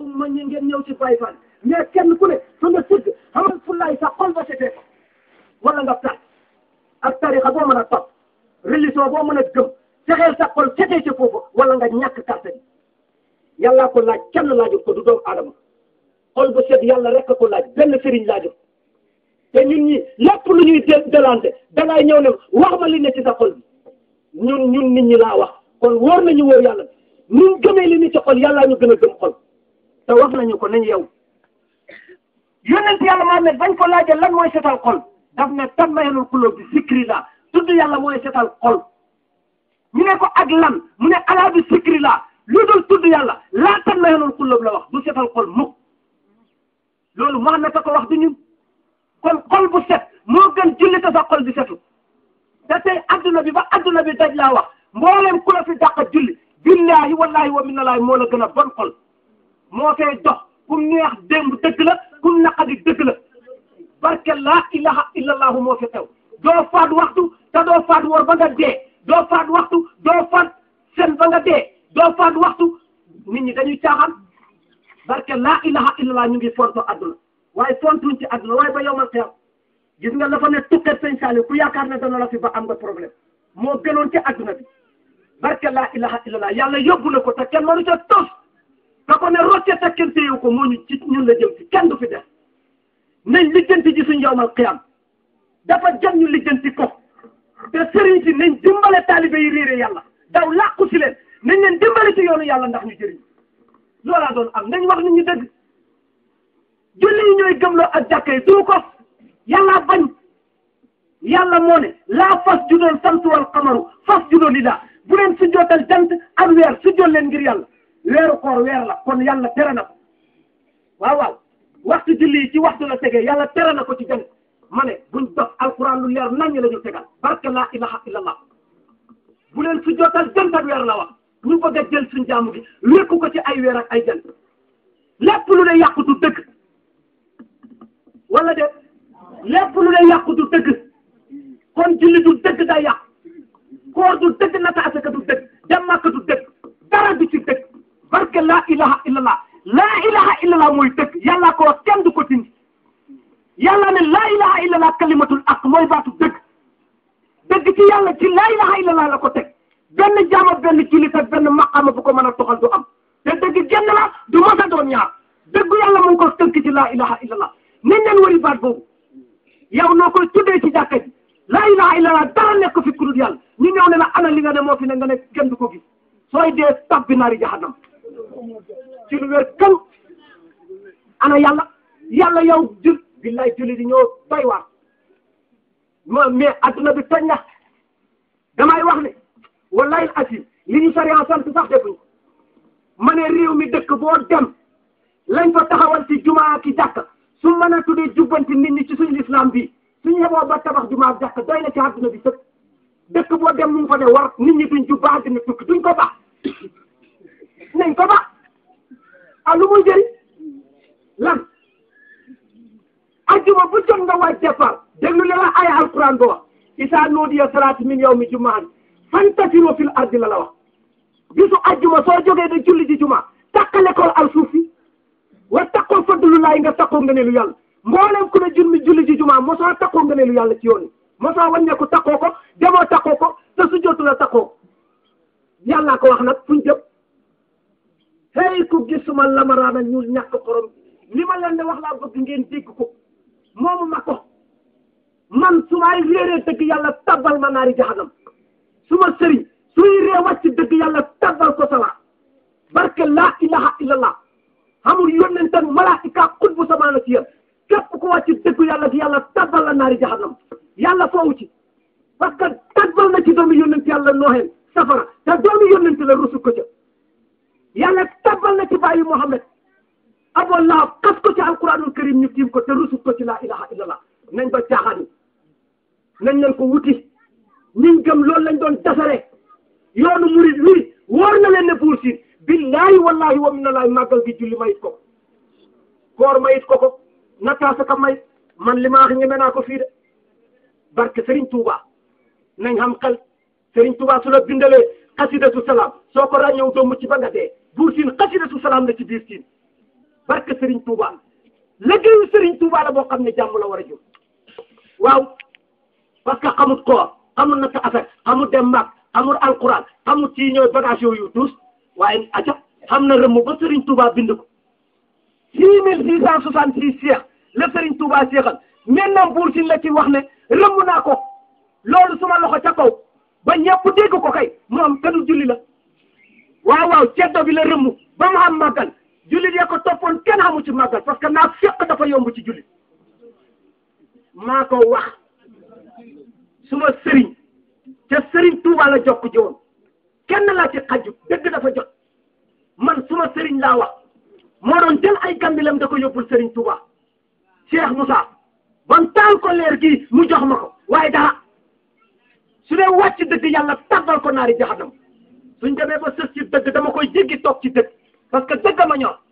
ma ñi ngeen ñëw ci Baye Fall mais kenn ku ne fa nga sëgg xamal fullaay sa xol ba setee ko wala nga perte ak tarixa boo mën a topp religion boo mën a gëm fexeel sa xol setee ci foofu wala nga ñàkk carte bi yàllaa ko laaj kenn laajut ko du doomu aadama xol bu set yàlla rek ko laaj benn sëriñ laajut te ñun ñi lépp lu ñuy de delante dangay ñëw ne wax ma li ne ci sa xol bi ñun ñun nit ñi laa wax kon wóor nañu wóor yàlla ñun gëmee li ni ci xol yàllaa ñu gën a gëm xol te wax nañu ko nañ yow yonent yàlla moo ne bañ ko laajee lan mooy setal xol daf ne tatma'innul quluub bi zikrillah tudd yàlla mooy setal xol ñu ne ko ak lan mu ne alaa bi zikrillah lu dul tudd yàlla laa tatma'innul quluub la wax du setal xol mukk loolu Muhammad a ko wax du ñun kon xol bu set moo gën julli te sa xol bi setu te tey adduna bi ba adduna bi daj laa wax mboolem ku la fi dàq julli billahi wallahi wa minallaahi moo la gën a bon xol moo fay dox kum neex démb dëgg la kum naqadi dëgg la barke laa ilaha illallahu moo fi xew doo faat waxtu te doo faat wor ba nga dee doo faat waxtu doo faat sen ba nga dee doo faat waxtu nit ñi dañuy caaxaan barke laa ilaha illallah ñu ngi fonto adduna waaye fontuñ ci adduna waaye ba yowmal xiyam gis nga la fa ne tukkat sëñ Saliou ku yaakaar ne dana la fi ba am nga problème moo gënoon ci adduna bi barke laa ilaha illallah yàlla yóbbu na ko te kenn mënu ca tos te ko ne rocce te kenn téyewu ko moo ñu ci ñun la jëm si kenn du fi def nañ lijjanti ji suñ yowmal xiyam dafa jëm ñu lijjanti ko te sëriñ si nañ dimbale taalibe yi réere yàlla daw làqu si leen nañ leen dimbale ci yoonu yàlla ndax ñu jëriñ loolaa doon am nañ wax nit ñi dëgg julli yi ñooy gëmloo ak jàkka yi du ko yàlla bañ yàlla moo ne laa fas judoon samtu wal xamaru fas judoo li daa bu leen su jootal jant ak weer su jot leen ngir yàlla weeru koor weer la kon yàlla tere na ko waaw waaw waxtu julli yi ci waxtu la tegee yàlla tere na ko ci jant ma ne buñ dox alquran lu leer nañ la ñu tegal barke laa ilaha illallah bu leen su jootal jant ak weer la wax ñu bëgg a jël suñ jaamu gi wékku ko ci ay weer ak ay jant lépp lu ne yàqu du dëgg wala de lépp lu ne yàqu du dëgg kon julli du dëgg day yàq koor du dëgg nata asaka du dëgg dem Makka du dëgg dara du ci dëgg barke laa ilaha illallah laa ilaha illallah mooy dëgg yàllaa ko wax kenn du ko dindi yàlla ne laa ilaha illallah kalimatul ak mooy baatu dëgg dëgg ci yàlla ci laa ilaha illallah la ko teg benn jaama benn jullit ak benn maqaama bu ko mën a toxal du am te dëgg genn la du mos a doon ñaar dëggu yàlla mu ngi ko tënk ci laa ilaha illallah nañ leen wari baat boobu yow noo koy tuddee ci jàkka ji laa ilaha illallah dara nekk fi ku dul yàlla ñu ñëw ne la ana li nga ne moo fi ne nga ne kenn du ko gis sooy dee tabbi naari jahannam ci lu wér kan ana yàlla yàlla yow jul billaay julli di ñoo doy waar ma mais adduna bi toj na damay wax ne wallahi asim li ñu sariya sant sax defuñ ma ne réew mi dëkk boo dem lañ fa taxawal ci jumaa ki jàkka su mën a tuddee jubbanti nit ñi ci suñu islam bi suñu yeboo ba tabax jumaa ak jàkka doy na ci adduna bi sëpp dëkk boo dem mu ngi fa ne war nit ñi duñ jubba dina tukki duñ ko baax nañ ko baax ah lu muy jëriñ lan ajjuma bu jot nga waaj départ déglu la la ay alquran ba wax isa nuudiya salaati min yawmi jumaan fantasiru fil ardi la la wax bisu ajjuma soo jógee da julli ji juma takkale ko al suuf si wa takkoo fadlullahi nga takkoo nga ne lu yàlla mboolem ku ne julli julli ji juma mosoo takkoo nga ne lu yàlla ci yoon yi mosoo wàññeeku takkoo ko demoo takkoo ko te su jotu la takkoo yàllaa ko wax nag fuñ jëm hey ku gisuma lamaraana ñu ñàkk xorom li ma leen di wax laa bëgg ngeen dégg ko moomu ma ko man su may réeree dëgg yàlla tabbal ma naari jahanam su ma sëriñ suy ree wàcc dëgg yàlla tabbal ko sala barke laa ilaha illallah amul yónnente malaaka xutbu samaana ci yéen képp ku wàcc dëgg yàlla gi yàlla tabbal la naari jahanam yàlla foofu ci parce que tabbal na ci doomu yónnente yàlla nooxeen safara te doomu yónnente la rusu ko ca yàlla tabbal na ci bàyyi Muhammad Abu Lahab xas ko ci alquranul karim ñu tiim ko te rusut ko ci laa ilaha illallah nañ ba caaxaan nañ leen ko wuti ñiñ gëm loolu lañ doon dasare yoonu murid wi wóor na leen ne buur siin billahi wallahi wa minallahi màggal gi julli mayit ko koor mayit ko ko nataasa ka may man li ma wax ñeme naa ko fii de barke Serigne Touba nañ xam xel Serigne Touba su la bindalee xasidatu salaam soo ko ràññew doo mucc ba nga dee buur siin xasidatu salaam la ci biir siin barke Serigne Touba liggéeyu Serigne Touba la boo xam ne jàmm la war a jur waaw parce que xamut koor xamul naka affaire xamul dem mag xamul alquran xamul ci ñooy bagage yooyu tous waaye aca xam na rëmm ba Serigne Touba bind ko six mille six cent soixante six seex la Serigne Touba seexal maintenant buur si la ci wax ne rëmm naa ko loolu suma loxo ca kaw ba ñëpp dégg ko kay moom kanu julli la waaw waaw ceddo bi la rëmm ba mu am màggal jullit ya ko toppoon kenn xamu ci màggal parce que naa fekk dafa yomb ci jullit maa ko wax suma sëriñ ca sëriñ Touba la jokk ji woon kenn laa ci xaju dëgg dafa jot man suma sëriñ laa wax moo doon jël ay kambilam da ko yóbbul sëriñ Touba Cheikh Moussa ban taal ko leer gi mu jox ma ko waaye dara su dee wàcc dëgg yàlla tàbbal ko naari jaxanam suñ demee ba sës ci dëgg dama koy jéggi toog ci dëgg parce que dëgg ma ñor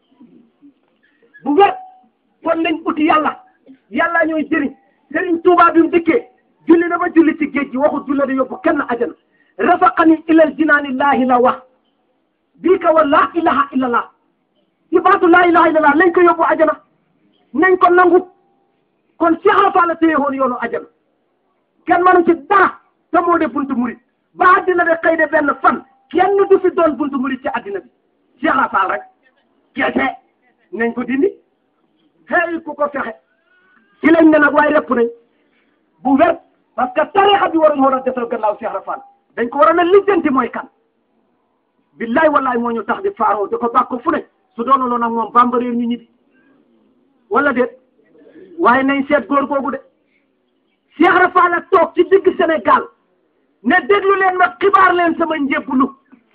bu wér kon nañ uti yàlla yàlla ñooy jëriñ sëriñ Touba bi mu dikkee julli na ba julli ci géej gi waxu julli da yóbbu kenn ajana rafaqani ilal jinaanillahi la wax bii ka wa laa ilaha illallah ci baatu laa ilaha illallah nañ ko yóbbu ajana nañ ko nangu kon Cheikh Rafa la téye woon yoonu ajana kenn mënu ci dara te moo de buntu murit ba àddina de xëy de benn fan kenn du fi doon buntu murit ci àddina bi Cheikh Rafa rek kese nañ ko dindi xëy ku ko fexe ci lañ ne nag waaye repp nañ bu wér parce que tarixa bi waruñu war a desal gannaaw Cheikh Rafa dañ ko waroon a lijjanti mooy kan billaay wallaay moo ñu tax di faaroo di ko bàkko fu ne su doonuloon nag moom bamba réer ñu ñibbi wala déet waaye nañ seet góor googu de Cheikh Rafa la toog ci digg Sénégal ne déglu leen ma xibaar leen sama njébbulu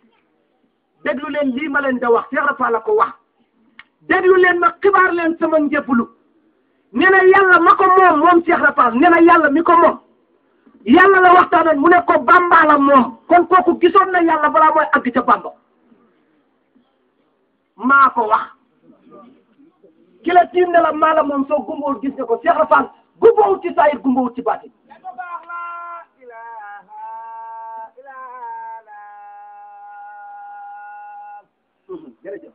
déglu leen lii ma leen da wax Cheikh Rafa la ko wax déglu leen ma xibaar leen sama njébbulu ne na yàlla ma ko moom moom Cheikh Rafa ne na yàlla mi ko moom yàlla la waxtaanoon mu ne ko Bamba la moom kon kooku gisoon na yàlla balaa mooy àgg ca Bamba maa ko wax ki la tiim ne la maa la moom soo gumbawul gis nga ko Cheikh Rafa gumbawul ci saayir gumbawul ci baatin jërëjëf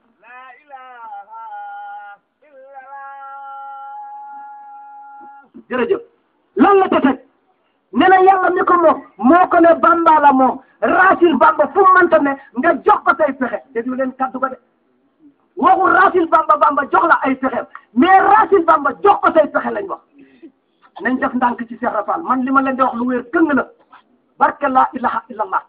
jërëjëf lan la ko teg ne na yàlla mi ko moom moo ko ne bamba la moom raasil bamba fu mu mënta ne nga jox ko say pexe déglu leen kaddu ba de waxul raasil bamba bamba jox la ay pexeem mais raasil bamba jox ko say pexe lañ wax nañ def ndànk ci Cheikh Rafal man li ma leen di wax lu wér këng la barke laa ilaha illallah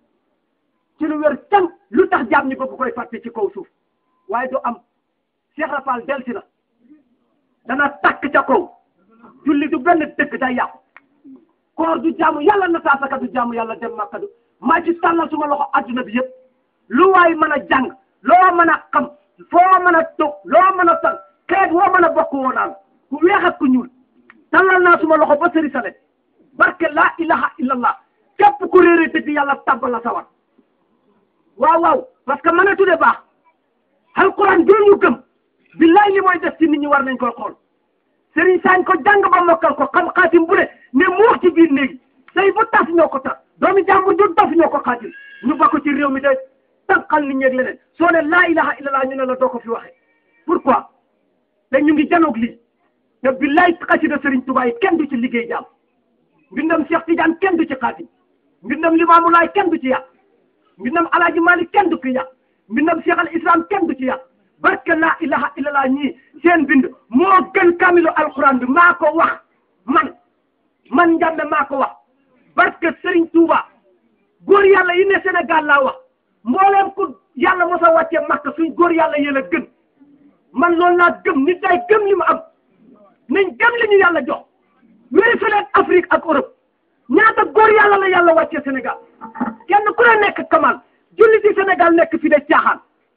ci lu wér këng lu tax jaam ñi bëgg koy fàtte ci kaw suuf waaye du am Cheikh Rafal delsi na dana takk ca kaw julli du benn dëkk day yàqu koor du jaamu yàlla na saasaka du jaamu yàlla dem makka du maa ci tàllal suma loxo adduna bi yëpp lu waay mën a jàng loo mën a xam foo mën a toog loo mën a tal xeet woo mën a bokk woo naan ku weex ak ku ñuul tàllal naa suma loxo ba sëri sale barke laa ilaha illallah képp ku réere dëgg yàlla tabbal la sawar waaw waaw parce que mën a tudde baax alquran bii ñu gëm billaay li mooy def ci nit ñi war nañ koy xool sëriñ saañ ko jàng ba mokkal ko xam xaatim bu ne ne mu wax ci biir néegi say bu tas ñoo ko tas doomi jàmbur du tas ñoo ko xaatim ñu bokk ci réew mi de tànqal nit ñeeg leneen soo ne laa ilaha illallah ñu ne la doo ko fi waxee pourquoi te ñu ngi janoog lii te billaay xasida sëriñ Tuubaa yi kenn du ci liggéey jaam mbindam Cheikh Tidiane kenn du ci xaatim mbindam Limaamu Laay kenn du ci yàq mbindam Alaaji Maalik kenn du ci yàq mbindam Cheikh al Islam kenn du ci yàq barke laa ilaha illallah ñii seen bind moo gën kamilu alquran bi maa ko wax man man njàmbe maa ko wax barke Serigne Touba góor yàlla yi ne Sénégal laa wax mbooleem ku yàlla mos a wàccee Makka suñ góor yàlla yéen a gën man loolu laa gëm nit day gëm li mu am nañ gëm li ñu yàlla jox vérifié leen Afrique ak Europe ñaata góor yàlla la yàlla wàccee Sénégal kenn ku ne nekk kamal julli ci Sénégal nekk fi de caaxaan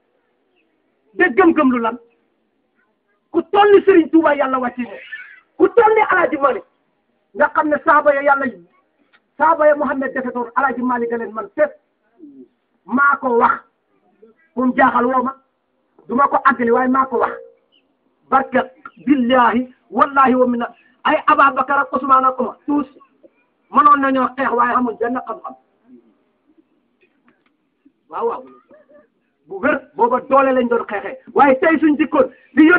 de gëm-gëm lu lan ku toll ni Serigne Touba yàlla wàcce ne ku toll ni Alaaji Malik nga xam ne saaba ya yàlla saaba ya Muhammad defetoon Alaaji Malik ga leen man fépp maa ko wax fu mu jaaxal woo ma du ma ko àggali waaye maa ko wax barke billahi wallahi wa mina ay Ababacar ak Ousmane ak Omar tous mënoon nañoo xeex waaye xamul benn xam-xam waaw waaw bu wér booba doole lañ doon xeexee waaye tey suñ dikkoon di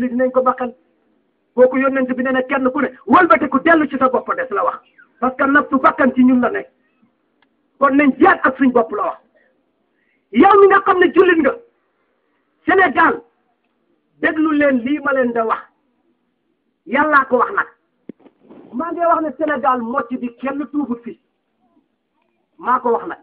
yi dinañ ko baqal kooku yónnent bi nee na kenn ku ne wëlbatiku dellu ci sa bopp des la wax parce que nafsu bakkan ci ñun la nekk kon nañ jaat ak suñ bopp la wax yow mi nga xam ne jullit nga Sénégal déglu leen lii ma leen da wax yàllaa ko wax nag maa ngi wax ne Sénégal mocc bi kenn tuubut fi maa ko wax nag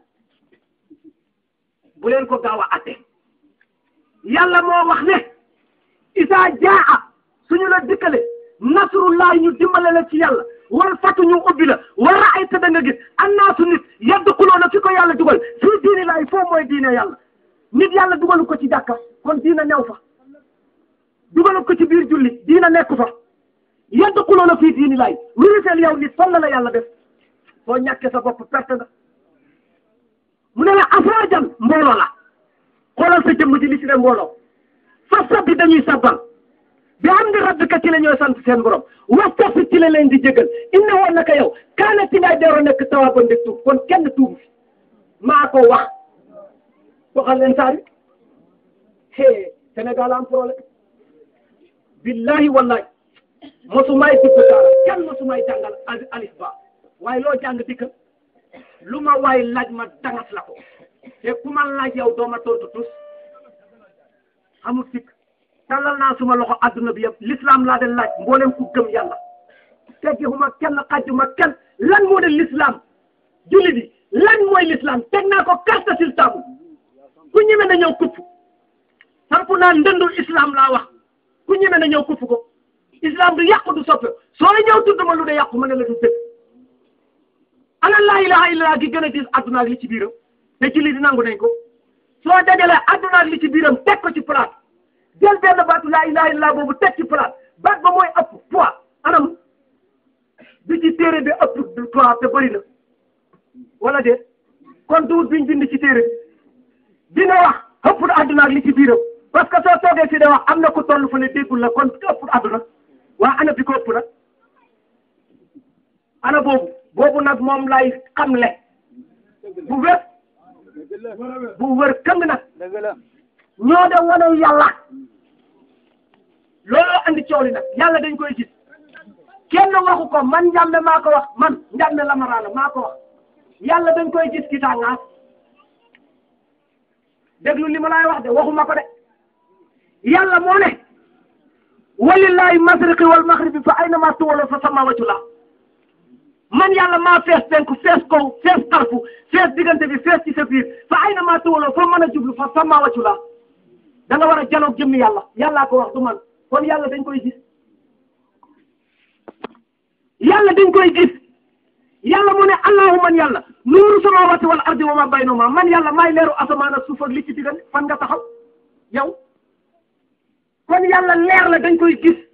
bu leen ko gaaw a atte yàlla moo wax ne isaa jaa suñu la dikkale nasrullahi ñu dimbale la ci yàlla wal fatu ñu ubbi la war a ay da nga gis annaasu nit yadxuluuna fi ko yàlla dugal fii diini laay foo mooy diine yàlla nit yàlla dugalu ko ci jàkka kon diina new fa dugalu ko ci biir julli diina nekk fa yadxuluuna fii diini laay wiriseel yow nit fan la la yàlla def soo ñàkkee sa bopp perte nga mu ne la afraajan mbooloo la xoolal sa jëmm ji li ci ne mbooloo fa sabbi dañuy sabbal bi am di rabbika ci la ñooy sant seen borom wastaghfir ci la leen di jégal inna woon naka yow kaana ci ngay deeroon nekk tawaaban di tuub kon kenn tuubu fi maa ko wax waxal leen saari hee Sénégal am problème billahi wallahi mosumay dugg saara kenn mosumay jàngal alif ba waaye loo jàng dikkal lu ma waay laaj ma dangas la ko te ku ma laaj yow doo ma tontu tus amul sikk tàllal naa suma loxo adduna bi yëpp l'islam laa de laaj mboolem ku gëm yàlla teggihuma kenn xajjuma kenn lan moo de l'islam julli bi lan mooy l'islam teg naa ko carte sur table ku ñeme na ñëw kupp samp naa ndëndul islam laa wax ku ñeme na ñëw kupp ko islam du yàqu du soppe sooy ñëw tudd ma lu de yàqu ma ne la du dëgg ana laa ilaha illallah gi gën a diis adduna ak li ci biiram te julli di nangu nañ ko soo dajalee adduna ak li ci biiram teg ko ci place jël benn baatu laa ilaha illallah boobu teg ci place baat ba mooy ëpp poids anam bi ci téere bi ëpp poids te bëri na wala de kon duut biñ bind ci téere bi dina wax ëpp na adduna ak li ci biiram parce que soo toogee fii de wax am na ku toll fa ne déggul la kon ëpp adduna waa ana bi ko ëpp nag ana boobu boobu nag moom lay xamle bu wér bu wér këng nag ñoo de wane yàlla looloo andi coow li nag yàlla dañ koy gis kenn waxu ko man njàmbe maa ko wax man njàmbe lamaraana maa ko wax yàlla dañ koy gis ci tàngaas déglu li ma laay wax de waxuma ko de yàlla moo ne walillahi masriqi wal maghribi fa aynama tuwallu fa sama waccu la man yàlla maa fees penku fees kaw fees xarfu fees diggante bi fees ci sa biir fa aynama tuwallu fa mën a jublu fa sama waccu la da nga war a janoog jëmmi yàlla yàllaa ko wax du man kon yàlla dañ koy gis yàlla dañ koy gis yàlla mu ne allahu man yàlla nuuru samawati wal ardi wa ma baynahuma man yàlla maay leeru asamaan ak suuf ak li ci diggante fan nga taxaw yow kon yàlla leer la dañ koy gis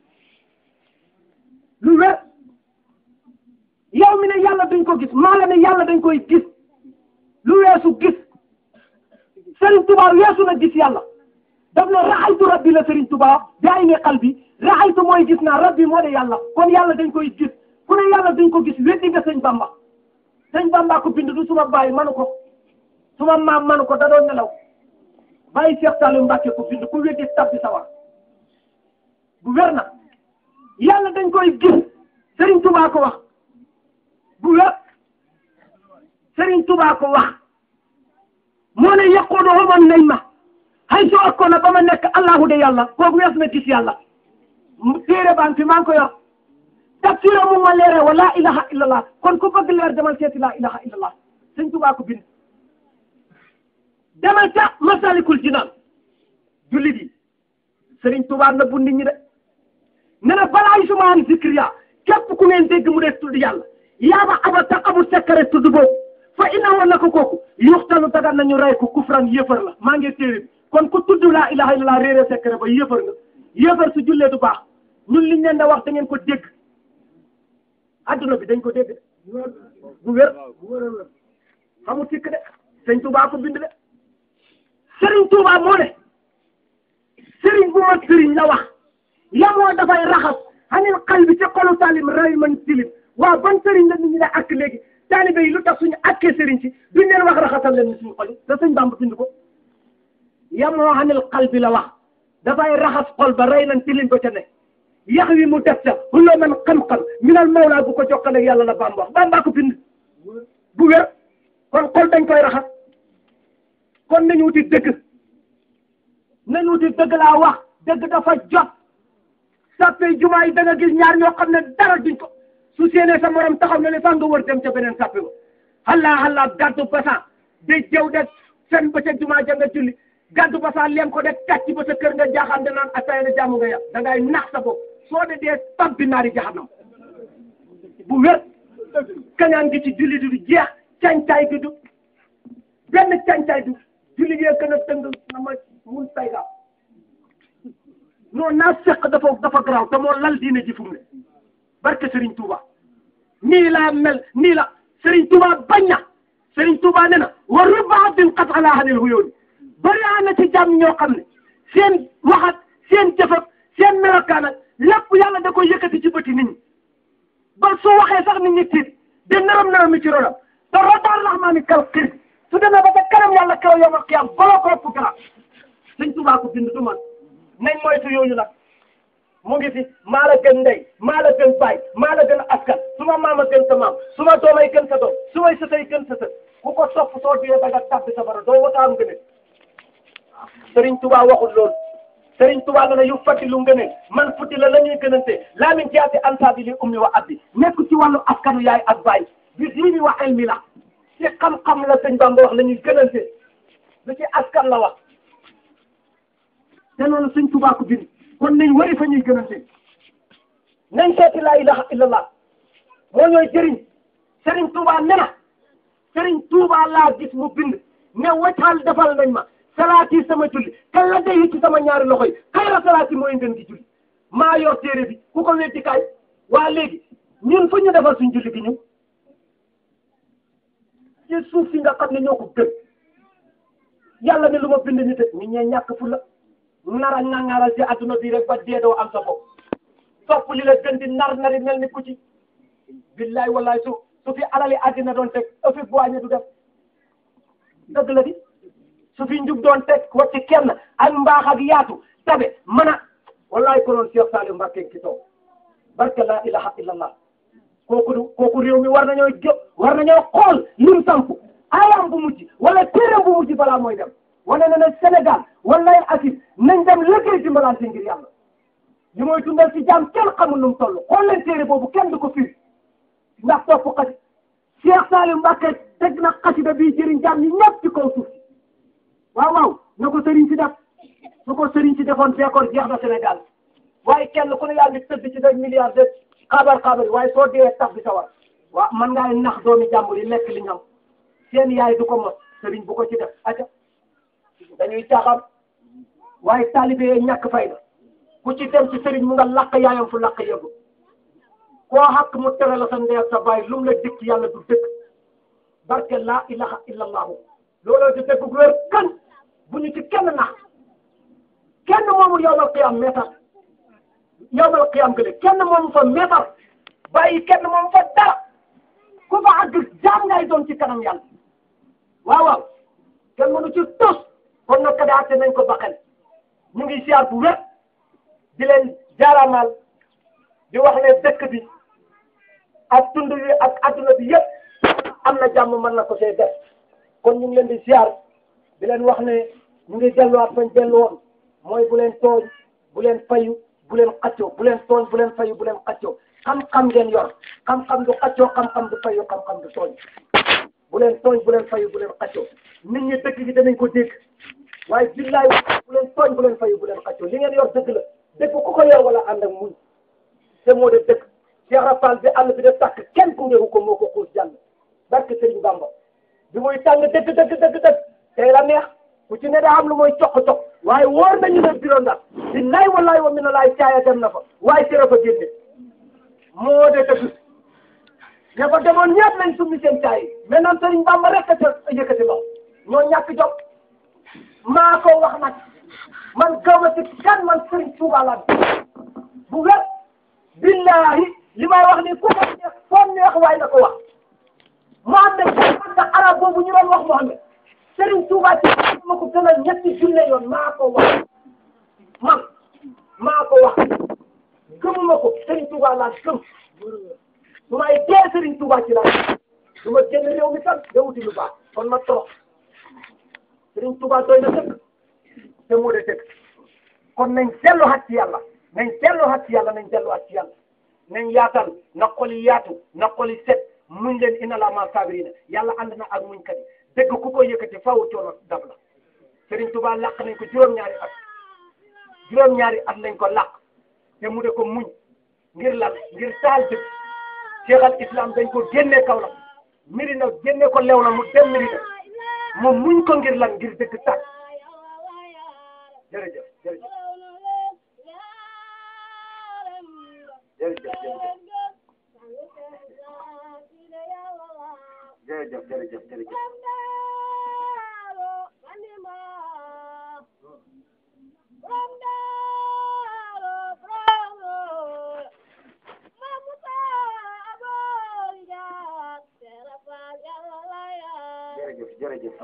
lu wér yow mi ne yàlla dañ ko gis maa la ne yàlla dañ koy gis lu weesu gis Serigne Touba weesu na gis yàlla daf ne raxaytu rabbi la Serigne Touba bi ay ne xal bi raxaytu mooy gis naa rabbi moo de yàlla kon yàlla dañ koy gis ku ne yàlla dañ ko gis weddi nga sëñ Bamba sëñ Bamba ko bind du suma baay manu ko suma maam manu ko da doon nelaw bàyyi Cheikh Saliou Mbacke ko bind ku weddi tabbi sawar bu wér na yàlla dañ koy gis Serigne Touba ko wax bu wér Serigne Touba ko wax moo ne yaqulu man nañ ma hay so akkoon na ba ma nekk allahu de yàlla kooku wees na gis yàlla téere baan fi maa ngi ko yor tafsira mu ma leere wa laa ilaha illallah kon ku bëgg leer demal seeti laa ilaha illallah sëñ Tuubaa ko bind demal ca masalikul jinaan jullit yi sëriñ Tuubaa na bu nit ñi de ne na balaay sumaan zikriya képp ku ngeen dégg mu dee tudd yàlla yaaba aba taqabu sekkare tudd boobu fa ina woon na ko kooku yuxtalu dagan nañu rey ko kufran yëfar la maa ngi téere bi kon ku tudd laa ilaha illallah réere sekkare ba yëfar nga yëfar su jullee du baax ñun liñ leen da wax da ngeen ko dégg adduna bi dañ ko dégg bu wér xamul sikk de sëñ Tuubaa ko bind de sëriñ Tuubaa moo ne sëriñ bu mag sëriñ la wax yamoo dafay raxas xanil xal bi ci xolu talim ray man tilim waaw ban sëriñ la nit ñi ne ak léegi taalibe yi lu tax suñu akkee sëriñ si duñ leen wax raxasal leen ni suñu xol yi te sëñ Bamba bind ko yamoo xanil xal bi la wax dafay raxas xol ba rey nañ tilim ba ca ne yax wi mu def ca xulloo man xam-xam minal mawlaa bu ko jokkale ak yàlla la Bamba wax Bamba ko bind bu wér kon xol dañ koy raxas kon nañu wuti dëgg nañu wuti dëgg laa wax dëgg dafa jot sàppe jumaa yi da nga gis ñaar ñoo xam ne dara duñ ko su séenee sa morom taxaw na ne sax nga wër dem ca beneen sàppe ba xallaa xallaa gàddu basan de jëw de fen ba ca jumaa ja nga julli gàddu basan lem ko de kàcc ba sa kër nga jaaxaan de naan ataaya na jàmm nga yàq da ngay nax sa bopp soo de dee tabbi naari jaxanam bu wér kañaan gi ci julli du jeex cañcaay gi du benn cañcaay du julli gee gën a tëng na ma mun sayga non naa seq dafa dafa garaaw te moo lal diine ji fu mu ne barke Serigne Touba nii laa mel nii la Serigne Touba bañ na Serigne Touba ne na wa rubba abdin qad alaa hanil huyooni bari na ci jàmm ñoo xam ne seen waxat seen jëfat seen melokaan ak lépp yàlla da koy yëkkati ci bëti nit ñi ba su waxee sax nit ñi tiit de naram naram ci ronam te rotaar rahmaani kal xir su demee ba ca kanam yàlla kaw yawmal qiyaam baloo ko ëpp garab Serigne Touba ko bind du man nañ moytu yooyu nag mu ngi fi maa la gën ndey maa la gën baay maa la gën askan su ma maama gën sa maam su ma doomay gën sa doom su may sëtay gën sa sët ku ko topp soo duyee ba nga tàbbi sa bara doo wata am ngëneel Serigne Touba waxul loolu Serigne Touba la ne yu fatti lu ngëneel man futti la la ñuy gënante laa min jaati ansaabi li ummi wa abdi nekk ci wàllu askanu yaay ak baay bi diini wa ilmi la ci xam-xam la sëñ Bamba wax la ñuy gënante lu ci askan la wax te loolu sëñ Touba ko bind kon nañ wari fa ñuy gënante nañ seeti laa ilaha illallah moo ñooy jëriñ Serigne Touba ne na Serigne Touba laa gis mu bind ne waccaal defal nañ ma salaati sama julli kan la day ci sama ñaari loxo yi xayra salaati mooy ngeen gi julli maa yor téere bi ku ko weddi kaay waa léegi ñun fu ñu defal suñ julli gi ñu ci suuf si nga xam ne ñoo ko gën yàlla ne lu ma bind nit ñi ñee ñàkk fu la nara nangaral ci adduna bi rek ba dee doo am sa bopp topp li la gën di nar nari mel ni ku ci billaay wallaay su su fi alali addina doon teg ëfi boiñe du def dëgg la di su fi njub doon teg wacci kenn ak mbaax ak yaatu tabe mën a wallaay ko noon Cheikh Saliou Mbacké ki toog barke la ilaha illallah kooku du kooku réew mi war nañoo jë war nañoo xool lim samp ayam bu mujj wala téeram bu mujj balaa mooy dem wane na ne Sénégal wallaay assis nañ dem liggéey dimbalante ngir yàlla li mooy dundal ci jaam kenn xamul nu mu toll xool leen téere boobu kenn du ko firi ndax topp xasi Cheikh Saliou Mbacké teg na xasida bii jëriñ jaam ñi ñëpp ci kaw suuf si waaw waaw na ko sëriñ si def su ko sëriñ si defoon feekoon jeex na Sénégal waaye kenn ku ne yaa ngi tëdd ci des milliards de xabar xabar waaye soo dee tax bi sa war waaw man ngaa nax doomi jàmbur yi lekk li ñam seen yaay du ko mos sëriñ bu ko ci def aca dañuy caaxaan waaye taalibe yee ñàkk fayda ku ci dem ci sëriñ mu nga làq yaayam fu làq yëgu koo xaq mu tere la sa ndey ak sa baay lu mu la dikk yàlla du dëkk barke laa ilaha illallahu looloo di dëgg gu wér kan bu ñu ci kenn nax kenn moomu yowmal qiyam meetar yowmal qiyam gële kenn moomu fa meetar bàyyi kenn moomu fa dara ku fa àgg jaam ngay doon ci kanam yàlla waaw waaw kenn mënu ci tos kon nag ka daate nañ ko baqel ñu ngi siyaar bu wér di leen jaaraamal di wax ne dëkk bi ak tund wi ak adduna bi yëpp am na jàmm mën na ko see def kon ñu ngi leen di siyaar di leen wax ne ñu ngi delluwaat fañ dellu woon mooy bu leen tooñ bu leen fayu bu leen xaccoo bu leen tooñ bu leen fayu bu leen xaccoo xam-xam ngeen yor xam-xam du xaccoo xam-xam du fayu xam-xam du tooñ bu leen tooñ bu leen fayu bu leen xaccoo nit ñi dëkk gi danañ ko dégg waaye billaay bu leen tooñ bu leen fayu bu leen xaccoo li ngeen yor dëgg la dëgg ku ko yor wala ànd ak muñ te moo de dëgg Cheikh Rafal bi àll bi de tàkk kenn ku ngeeku ko moo ko xuus jàll barke Serigne Bamba bi muy tàng dëgg dëgg dëgg dëgg tey la neex ku ci ne daa am lu mooy coq coq waaye wóor nañu ne biro ndax billaay wallaay wa mina laay caaya dem na fa waaye sera fa génne moo de dëgg ña fa demoon ñëpp lañ summi seen caay yi maintenant Serigne Bamba rek a ca yëkkati ba ñoo ñàkk jom maa ko wax nag man gaw ma ci kan man Serigne Touba laa bu wér billahi li may wax ni ku ko neex foo neex waaye na ko wax Mohamed parce que arab boobu ñu doon wax Mohamed Serigne Touba ci ma ko gënal ñetti junne yoon maa ko wax man maa ko wax gëmuma ko Serigne Touba laa gëm su may dee Serigne Touba ci laa su ma génn réew mi tam da wuti lu baax kon ma torox Serigne Touba doy na dëkk te moo de dëkk kon nañ delluwaat ci yàlla nañ delluwaat ci yàlla nañ delluwaat ci yàlla nañ yaatal na xoli yaatu na xoli set muñ leen inna laa maa saabiriina yàlla ànd na ak muñ kat yi dëgg ku ko yëkkati faaw coono dab la Serigne Touba làq nañ ko juróom-ñaari at juróom-ñaari at lañ ko làq te mu de ko muñ ngir lan ngir taal dëgg Cheikh al Islam dañ ko génne kaw la miri na génne ko lew na mu dem miri na mu muñ ko ngir lan ngir dëgg tàkk jërëjëf jërëjëf jërëjëf jërëjëf jërëjëf jërëjëf jërëjëf jërëjëf jërëjëf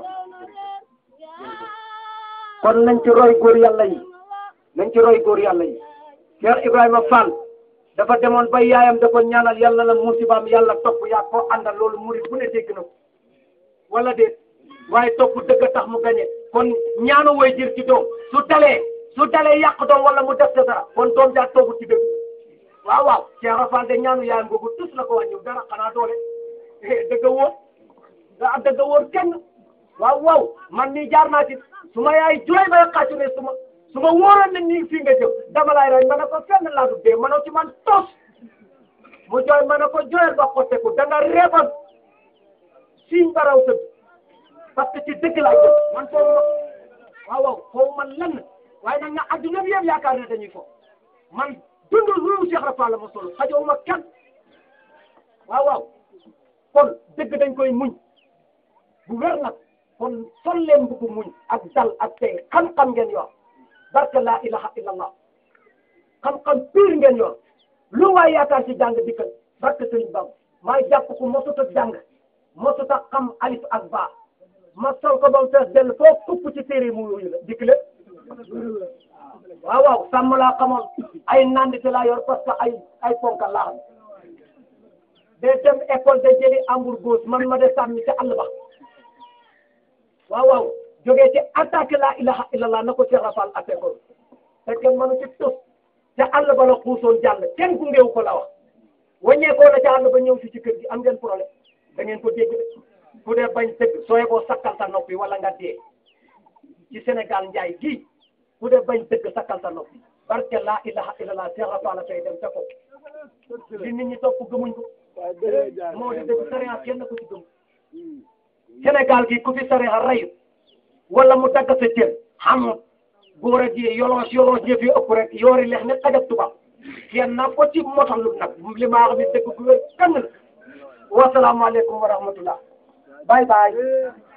kon nañ ci roy góor yàlla yi nañ ci roy góor yàlla yi Cheikh Ibrahima Fall dafa demoon ba yaayam da ko ñaanal yàlla na musibaam yàlla topp yaa ko àndal loolu murid bu ne dégg na ko wala déet waaye topp dëgg tax mu gañe kon ñaanu way jër ci doom su dalee su dalee yàq doom wala mu def dara kon doom jaa toogu ci dëgg waaw waaw Cheikh Fall de ñaanu yaayam googu tus la ko wàññiw dara xanaa doole dëgg wóor da dëgg wóor kenn waaw waaw man nii jaar naa ci su ma yaay jooy bay xàccu ne su ma su ma wóoroon ne nii fii nga jëm dama lay rey ma ne ko fenn laa du dee mënoo ci man tos mu jooy ma ne ko jooyal ba xotteeku da nga reebal siiñ baraw sëb parce que ci dëgg laa jëm man foofu ma waaw waaw foofu man lenn waaye nag nga adduna bi yëpp yaakaar ne dañuy fo man dundu lu Cheikh Rafa la ma solo xajoo ma kenn waaw waaw kon dëgg dañ koy muñ bu wér nag kon sol leen bugg muñ ak dal ak tey xam-xam ngeen yor barke laa ilaha illallah xam-xam piir ngeen yor lu waay yaakaar ci jàng dikkal barke sëriñ Bam maa jàpp ko mosut a jàng mosut a xam alif ak baa ma sol ko ba mu fees dell foo kupp ci téere mu yooyu la dikk le waaw waaw sàmm laa xamoon ay nandite laa yor parce que ay ay ponkal laa xam day dem école de jëli ambour gauche man ma de sàmmi ca àll ba waaw waaw jógee ci attaque laa ilaha illallah na ko Cheikh Rafal atte ko te kenn mënu ci tos ca àll ba la xuusoon jàll kenn gungeewu ko la wax wàññeekoo na ca àll ba ñëw si ci kër gi am ngeen problème da ngeen ko dégg de ku dee bañ dëgg sooy boo sakkal sa noppi wala nga dee ci Sénégal njaay gii ku dee bañ dëgg sakkal sa noppi barke laa ilaha illallah Cheikh Rafal la tey dem te ko li nit ñi topp gëmuñ ko moo di dëgg sariya kenn ko ci gëm Sénégal gi ku fi sariya reyu wala mu dagg sa cër xamut góor a ji yoloos yoloos ñëf yi ëpp rek yoori leex ne xajab tubaab kenn na ko ci motalu nag li maa wax ni dëgg gu wér kan la wasalaamaaleykum wa rahmatullah bye bye